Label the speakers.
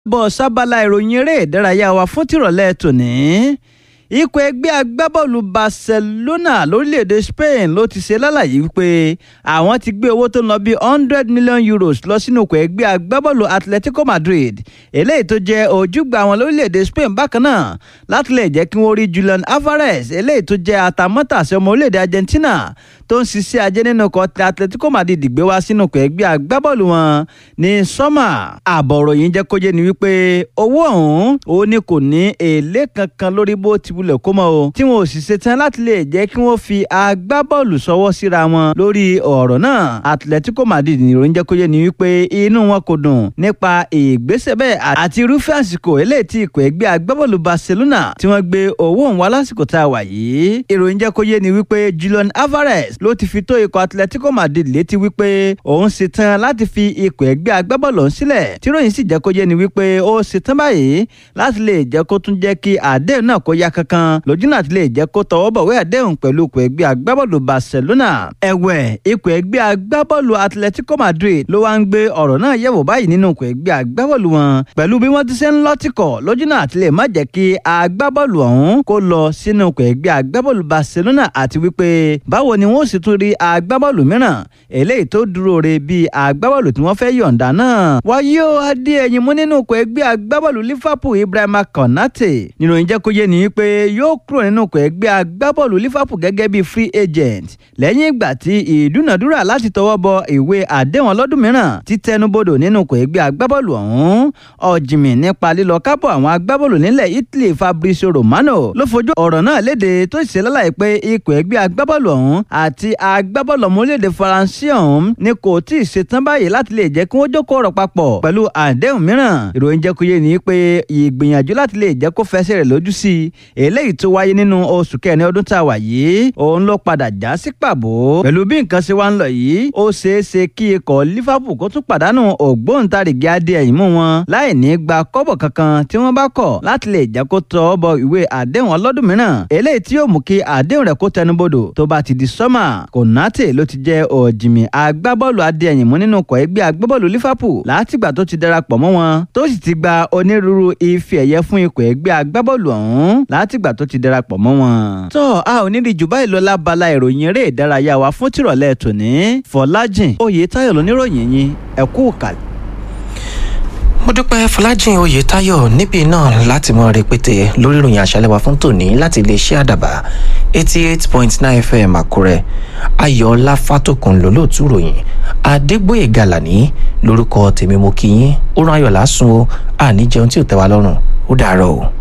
Speaker 1: bọ́ sábàlá ìròyìn eré ìdárayá wa fún tìrọ̀lẹ́ tòní ikọ̀ ẹgbẹ́ agbábọ́ọ̀lù Barcelona lórílẹ̀‐èdè Spain ló ti ṣe lálàyé wípé àwọn ti gbé owó tó ń lọ bí hundred million euros lọ sínú ikọ̀ ẹgbẹ́ agbábọ́ọ̀lù Atletico Madrid eléyìí tó jẹ́ ojúgbà àwọn lórílẹ̀‐èdè Spain bákan náà láti lè jẹ́ kí wọ́n rí Julian Alvarez eléyìí tó jẹ́ atamátàsí ọmọ orílẹ̀‐èdè Argentina tó ń ṣiṣẹ́ ajé nínú ikọ̀ Atletico Madrid gbé wá sínú ikọ̀ ẹgbẹ́ agbábọ́ọ̀lù wọn ní sọ́mà àbọ̀rọ̀ yìí jẹ́ kó jẹ́ ni wípé owó ọ̀hún òun ni kò ní èlé kankan lórí bó ti wulẹ̀ kó mọ́ o tí wọn ò sì ṣetán láti lè jẹ́ kí wọ́n fi agbábọ́ọ̀lù sọwọ́ síra wọn lórí ọ̀rọ̀ náà Atletico Madrid ní ìròyìn jẹ́ kó jẹ́ ni wípé inú wọn kò dùn nípa ìgbésẹ̀ bẹ́ẹ̀ àti irúfẹ́ àsìkò eléyìí tí ikọ̀ ẹgbẹ́ agbábọ́ọ̀lù Barcelona tí wọ́n gbé owó òun wá lásìkò tá a wà yìí ìròyìn jẹ́ kó yé ni wípé Julian Alvarez ló ti fi tó ikọ̀ Atletico Madrid létí wípé òun ṣetán láti fi ikọ̀ ẹgbẹ́ agbábọ́ọ̀lù ọ̀hún sílẹ̀ tí ròyìn sì jẹ́ kó yé ni wípé ó ṣetán báyìí láti lè jẹ́ kó tún jẹ́ kí àdéhùn náà kó yá kankan lójú náà ti lè jẹ́ kó tọwọ́ bọ̀wé àdéhùn pẹ̀lú ikọ̀ ẹgbẹ́ agbábọ́ọ̀lù Barcelona ẹ̀wẹ̀ ikọ̀ ẹgbẹ́ agbábọ́ọ̀lù Atletico Madrid ló wá ń gbé ọ̀rọ̀ náà yẹ̀wò báyìí nínú ikọ̀ ẹgbẹ́ agbábọ́ọ̀lù wọn pẹ̀lú bí wọ́n ti ṣe ń lọ́tìkọ̀ lójú náà ti lè má jẹ́ kí agbábọ́ọ̀lù ọ̀hún kó lọ sínú ikọ̀ ẹgbẹ́ agbábọ́ọ̀lù Barcelona àti wípé báwo ni wọ́n sì tún rí agbábọ́ọ̀lù mìíràn eléyìí tó dúró re bíi agbábọ́ọ̀lù tí wọ́n fẹ́ yọ̀ǹda náà wáyé ó adé ẹ̀yìn mú nínú ikọ̀ ẹgbẹ́ agbábọ́ọ̀lù Liverpool Ibrahima Konate nínú ìjẹ́kóyè ní pé yóò kúrò nínú ikọ̀ ẹgbẹ́ agbábọ́ọ̀lù Liverpool gẹ́gẹ́ bíi free agent lẹ́yìn ìgbà tí ìdúnàdúrà láti tọwọ́ bọ ìwé àdéhùn ọlọ́dún mìíràn ti tẹnubodò nínú ikọ̀ ẹgbẹ́ agbábọ́ọ̀lù ọ̀hún ọ̀jìnmí nípa lílọ kábọ̀ àwọn agbábọ́ọ̀lù nílẹ̀ Italy Fabrizio Romano ló fojú ọ̀rọ̀ náà léde tó ṣe lálàyé pé ikọ̀ ẹgbẹ́ agbábọ́ọ̀lù ọ̀hún àti agbábọ́ọ̀lù ọmọ orílẹ̀-èdè Faransé ọ̀hún ni kò tí ì ṣetán báyìí láti lè jẹ́ kí wọ́n jókòó ọ̀rọ̀ papọ̀ pẹ̀lú àdéhùn mìíràn ìròyìn jẹ́ kó yé ni pé ìgbìyànjú láti lè jẹ́ kó fẹsẹ̀ rẹ̀ lójú sí i eléyìí tó wáyé nínú oṣù kẹrin ọdún tá a wà yìí òun ló padà já sí pàbó pẹ̀lú bí nǹkan ṣe wá ń lọ yìí ó ṣeé ṣe kí ikọ̀ Liverpool kó tún pàdánù ògbóǹtarìgì adé ẹ̀yìn mú wọn láì ní gba kọ́bọ̀ kankan tí wọ́n bá kọ̀ láti lè jẹ́ kó tọ́ bọ ìwé àdéhùn ọlọ́dún mìíràn eléyìí tí yóò mú kí àdéhùn rẹ̀ kó tẹnubodò tó bá ti di sọ́mà Konate ló ti jẹ́ òjìmì agbábọ́ọ̀lù adé ẹ̀yìn mú nínú ikọ̀ ẹgbẹ́ agbábọ́ọ̀lù Liverpool látìgbà tó ti darapọ̀ mọ́ wọn tó sì ti gba onírúurú ife ẹ̀yẹ fún ikọ̀ ẹgbẹ́ agbábọ́ọ̀lù ọ̀hún látìgbà tó ti darapọ̀ mọ́ wọn. tó a ò ní rí jù báyìí lọ lábala ìròyìn eré ìdárayá wa fún tìrọ̀lẹ́ tòní Fọlájìn Oyètáyọ̀ lóníròyìn yín ẹ kú kàlẹ̀
Speaker 2: mo dúpẹ́ fọlájìn oyètáyọ̀ níbí náà láti mọ rẹpẹtẹ lórí ìròyìn àṣálẹ́ wa fún tòní láti iléeṣẹ́ àdàbà eighty eight point nine fm àkúrẹ́ ayọ̀ọ́lá fátòkùn lólóòtú ròyìn adégbòye gàlàní lórúkọ tèmi mo kí yín ó rán ayọ̀ lásùn o àní jẹun tí ò tẹ́ wa lọ́rùn ó dàárọ̀ o.